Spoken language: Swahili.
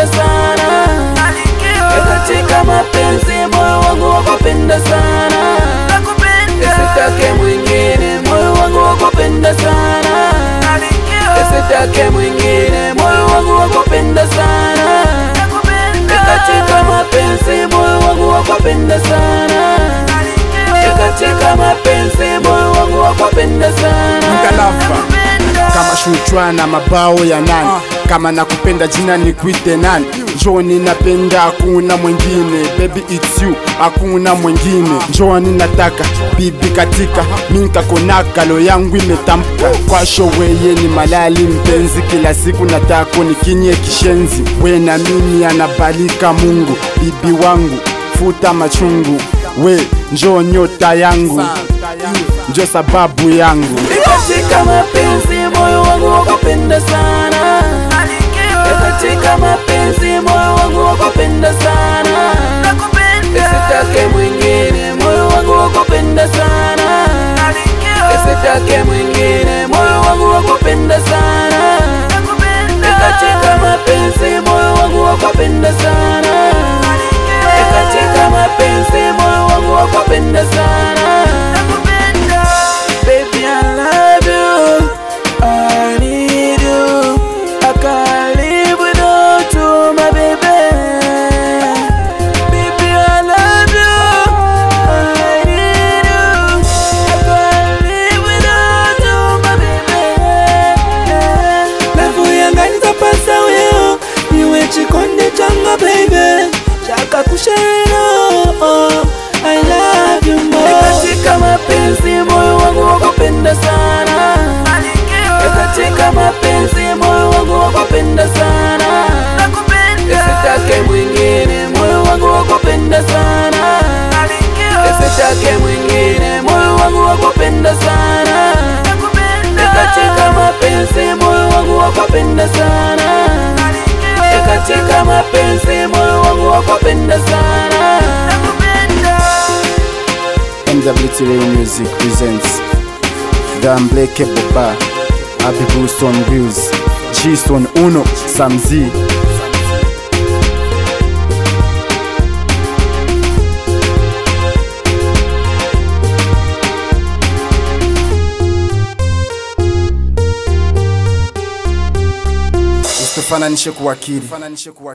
wakupenda sana katika mapenzi moyo wangu wakupenda sana Nisitake mwingine moyo wangu wakupenda sana Nisitake mwingine moyo wangu wakupenda sana katika mapenzi moyo wangu wakupenda sana katika mapenzi moyo wangu wakupenda sana Mkalafa kama shuchwa na mabao ya nani kama nakupenda jina nikuite nani njoni napenda hakuna mwingine baby it's you hakuna mwingine njoni nataka bibi katika minkakonaka lo yangu imetamka kwasho weye ni malali mpenzi kila siku natako nikinye kishenzi we na mimi anabalika mungu bibi wangu futa machungu we njo nyota yangu njo sababu yangu katika mapenzi moyo wangu wakupenda sana katika mapenzi moyo wangu wakupenda sana Nisitake mwingine moyo wangu wakupenda sana Nisitake mwingine moyo wangu wakupenda sana katika mapenzi moyo wangu wakupenda sana katika mapenzi moyo wangu wakupenda sana Baby, I love you. I need you. I can't live without you, my baby. Baby, I love you. I need you. I can't live without you, my baby. Lavu yanga nitapasa weo niwe chikonde changa baby chaka kushare oh, I love you more katika mapenzi moyo wangu wakupenda sana katika mapenzi moyo wangu wakupenda sana Nisitake mwingine moyo wangu wakupenda sana Nisitake mwingine moyo wangu wakupenda sana katika mapenzi moyo wangu wakupenda sana katika mapenzi moyo wangu wakupenda sana MWT Radio Music presents The Unbreakable Bar Abibu Son Views G Son Uno Sam Z Usifananishe kuwakili